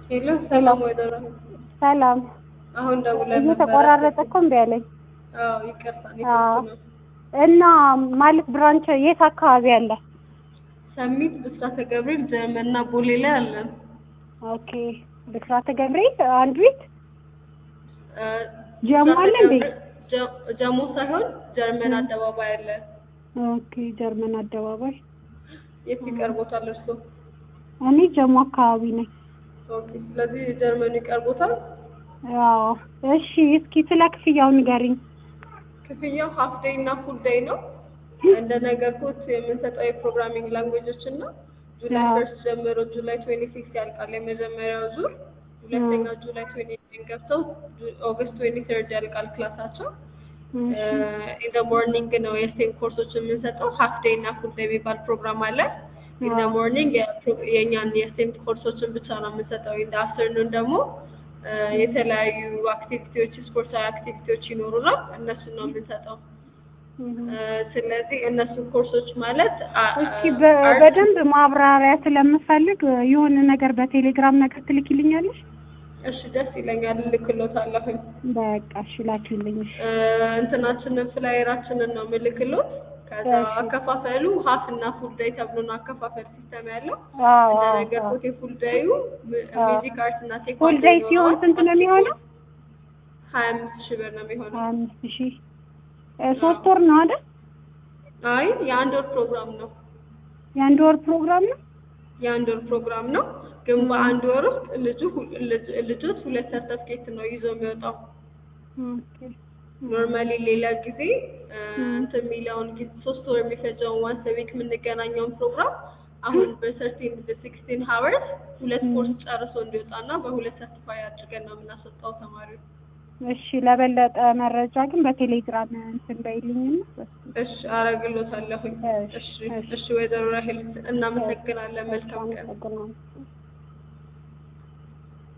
ሄሎ ሰላም ወይዘሮ ሰላም። አሁን ደውለን ነበረ። እየተቆራረጠ እኮ እምቢ አለኝ። አዎ ይቅርታ አዎ። ኔትወርክ ነው። እና ማለት ብራንች የት አካባቢ አለ? ሰሚት ብስራተ ገብርኤል ጀመና ቦሌ ላይ አለን። ኦኬ ብስራተ ገብርኤል አንድ ቤት እ፣ ጀሞ ብስራተ አለ እንዴ? ገብርኤል ጀ- ጀሞ ሳይሆን ጀርመን አደባባይ አለ። ኦኬ ጀርመን አደባባይ። የት ይቀርቦታል እርሶ? እኔ ጀሞ አካባቢ ነኝ። ኦኬ ስለዚህ ጀርመን ይቀርቦታል። አዎ። እሺ እስኪ ስለ ክፍያው ንገሪኝ። ክፍያው ሀፍ ዴይ እና ፉል ዴይ ነው። እንደነገርኩት የምንሰጠው የፕሮግራሚንግ ላንጉዌጆችን ነው። ጁላይ አዎ። ፈርስት ጀምሮ ጁላይ ትዌንቲ ሲክስ ያልቃል የመጀመሪያው ዙር። ሁለተኛው ጁላይ ትዌንቲ ናይን ገብተው ጁ- ኦገስት ትዌንቲ ተርድ ያልቃል ክላሳቸው። እሺ ኢን ደ ሞርኒንግ ነው የስቴም ኮርሶች የምንሰጠው። ሀፍ ዴይ እና ፉል ዴይ የሚባል ፕሮግራም አለ። ኢን ደ አዎ። ሞርኒንግ የእኛን የስቴም ኮርሶችን ብቻ ነው የምንሰጠው። ኢን ደ አፍተርኑን ደግሞ እ፣ የተለያዩ አክቲቪቲዎች ስፖርታዊ አክቲቪቲዎች ይኖሩናል። እነሱን ነው የምንሰጠው። እህ። እ፣ ስለዚህ እነሱ ኮርሶች ማለት አ- እስኪ በ- አርት- በደንብ ማብራሪያ ስለምፈልግ የሆነ ነገር በቴሌግራም ነገር ትልኪልኛለሽ? እሺ ደስ ይለኛል። ልክሎታለሁኝ በቃ እሺ ላኪልኝ። እሺ። እ፣ እንትናችንን ፍላየራችንን ነው ምልክሎት። ከዛ እሺ። አከፋፈሉ ሀፍ እና ፉል ዳይ ተብሎ ነው አከፋፈል ሲስተም ያለው። አዎ አዎ አዎ። እንደነገርኩት የፉል ዳዩ አዎ። ሚውዚክ አርት እና ቴኳንዶ ፉል ዴይ ሲሆን ስንት ነው የሚሆነው? ሀያ አምስት ሺህ ብር ነው የሚሆነው። አምስት ሺህ እ፣ ሶስት ወር ነው አይደል? አይ የአንድ ወር ፕሮግራም ነው። የአንድ ወር ፕሮግራም ነው። የአንድ ወር ፕሮግራም ነው። ግን በአንድ ወር ውስጥ ልጁ ሁ- ልጅ- ልጆች ሁለት ሰርተፍኬት ነው ይዞ የሚወጣው። ኦኬ። ኖርማሊ ሌላ ጊዜ እ፣ እንትን የሚለውን ጊዜ ሶስት ወር የሚፈጀውን ዋንስ ዊክ የምንገናኘውን ፕሮግራም አሁን በሰርቲን በሲክስቲን ሀወርስ ሁለት ኮርስ ጨርሶ እንዲወጣና በሁለት ሰርቲፋይ አድርገን ነው የምናስወጣው ተማሪው። እሺ ለበለጠ መረጃ ግን በቴሌግራም እንትን በይልኝና እሺ አረግሎታለሁኝ። እሺ፣ እሺ እሺ። እሺ፣ ወይዘሮ ራሄል እናመሰግናለን። መልካም ቀን። አመሰግናለሁ።